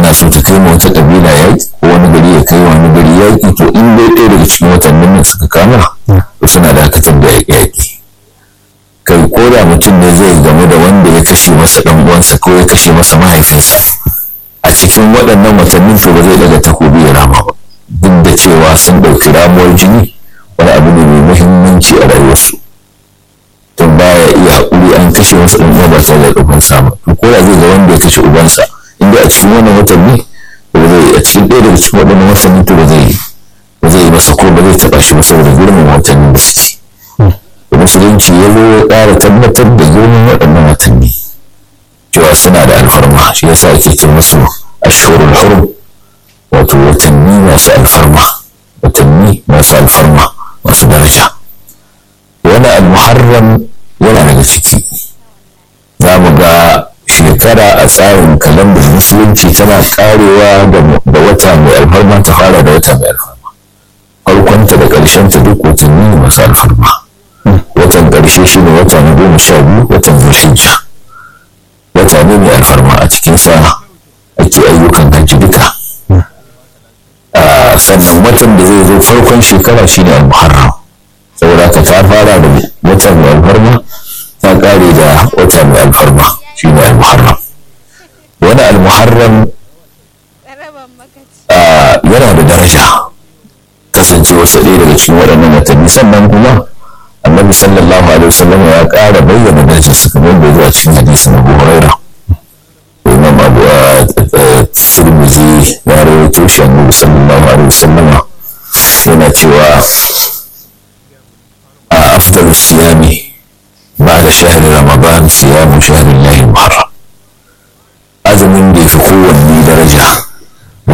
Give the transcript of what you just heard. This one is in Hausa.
tana so ta kai ma wata kabila yaƙi ko wani gari ya kai wani gari yaƙi to in dai ɗaya daga cikin watannin nan suka kama to suna dakatar da yaƙi kai ko da mutum ne zai gamu da wanda ya kashe masa ɗan uwansa ko ya kashe masa mahaifinsa a cikin waɗannan watannin to ba zai daga takobi ya rama ba duk da cewa sun ɗauki ramuwar jini wani abu ne mai muhimmanci a rayuwarsu tun baya iya haƙuri an kashe masa ɗan uwa ba tare da ubansa ba to ko da zai ga wanda ya kashe ubansa inda a cikin wannan watanni ba zai a cikin ɗaya daga cikin waɗannan watanni to ba zai ba zai yi masa ko ba zai taɓa shi ba saboda girman watannin da suke musulunci ya zo ya ƙara tabbatar da girman waɗannan watanni cewa suna da alfarma shi yasa ake ce musu ashhurul hurum wato watanni masu alfarma watanni masu alfarma masu daraja wani almuharram yana daga ciki za mu ga shekara a tsarin kalandar musulunci tana karewa da wata mai alfarma ta fara da wata mai alfarma farkonta da ƙarshenta duk watanni ne masu alfarma watan ƙarshe shi ne wata na goma sha biyu watan zulhijja wata ne mai alfarma a cikinsa ake ayyukan hajji duka sannan watan da zai zo farkon shekara shi ne al-muharram saboda ka ta fara da wata mai alfarma ta kare da wata mai alfarma shi ne al-muharram wani al-muharram yana da daraja kasance wasu ɗaya daga cikin waɗannan watanni sannan kuma annabi sallallahu alaihi wasallam ya ƙara bayyana darajar su kamar da zuwa cikin hadisin abu huraira imam abu tirmidhi ya rawaito shi annabi sallallahu alaihi wasallam yana cewa a afdalu siyami بعد شهر رمضان صيام شهر الله